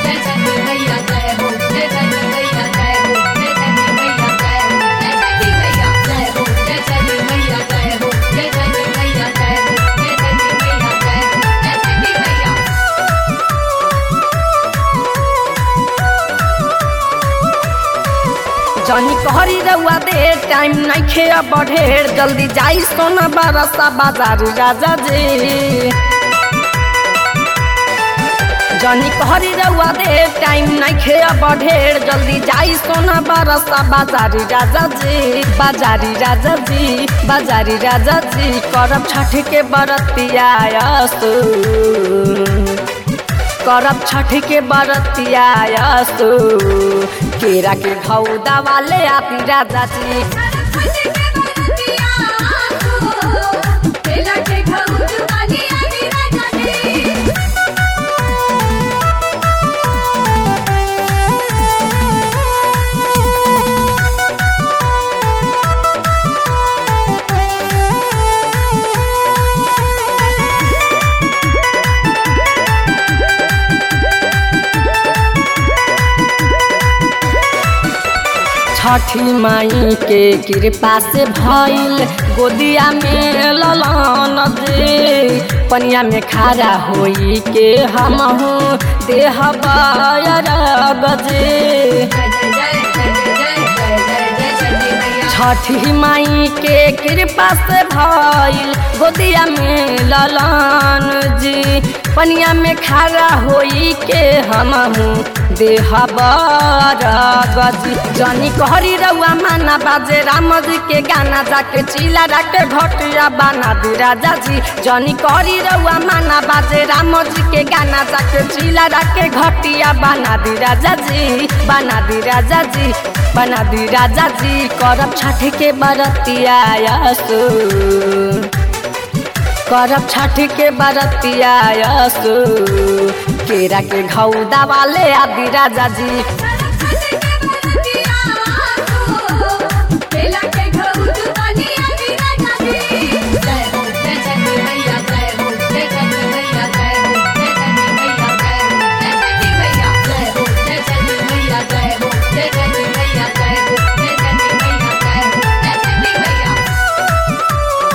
जय छठी मैया जय हो जय छठी मैया जय हो जय छठी मैया जय हो जय छठी मैया जय हो जय छठी मैया जय हो जय छठी मैया जय हो जय छठी मैया जय हो जय छठी मैया जनी कहरी रउआ दे टाइम नइखे अब ढेर जल्दी जाई सोना बरसा बाजार राजा जी जनी कहरी रउआ दे टाइम नइखे अब ढेर जल्दी जाई सोना बरसा बाजारी राजा जी बाजारी राजा जी बाजारी राजा जी करब छठ के बरतिया यसु करब छठ के बरतिया यसु केरा के घौदा वाले आती राजा जी केला के घउर वाली आदि राजा जी छठी माई के कृपा से भइल गोदिया में ललन दे पनिया में खड़ा होई के हम देह बजे जय जय जय जय जय जय जय जय छठी मैया छठी माई के कृपा से भइल गोदिया में ललन जी पनिया में खड़ा होई के हम देह बजी जनी कहरी रउआ माना बाजे राम जी के गाना जाके चिला राके घटिया बना दी राजा जी जनी कहरी रउआ माना बाजे राम जी के गाना जाके चिला राके घटिया बना दी राजा जी बना दी राजा जी बना दी राजा जी करब छठ के बरतिया यसु करब छठ के बरतिया यसु केरा के घौदा वाले आदि राजा जी केला के घउर वाली आदि राजा जी जय हो जय छठी मैया जय हो जय छठी मैया जय हो जय छठी मैया जय हो जय छठी मैया जय हो जय छठी मैया जय हो जय छठी मैया जय हो जय छठी मैया जय हो जय छठी मैया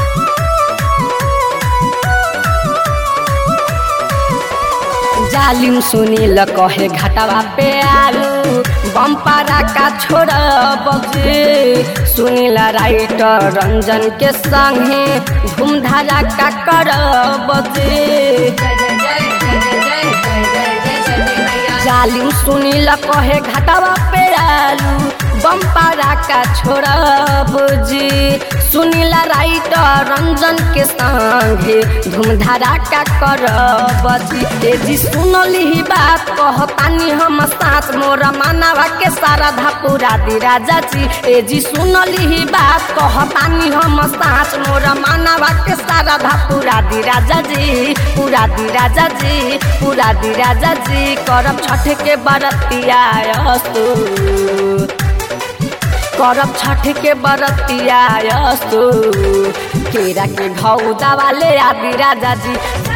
जालिम सुनील कहे घाटावा पे आलू बम्पारा का छोड़ बजे सुनील राइटर रंजन के संगे धूमधारा का कर बजे जय जय जय जय जय जय जय जय जय छठी मैया जालिम सुनील कहे घाटावा पे आलू बम्पारा का छोड़ब जी सुनील राइटर रंजन के संगे धूमधारा का करब जी ए जी सुनली ही बात कहतानी हम सास मोर मानवा के सारधा पूरा दी राजा जी ए जी सुनली ही बात कहतानी हम सास मोर मानवा के सारधा पूरा दी राजा जी पूरा दी राजा जी पूरा दी राजा जी करब छठ के बरतिया यसु करब छठ के बरतिया यसु केरा के घौदा वाले आदि राजा जी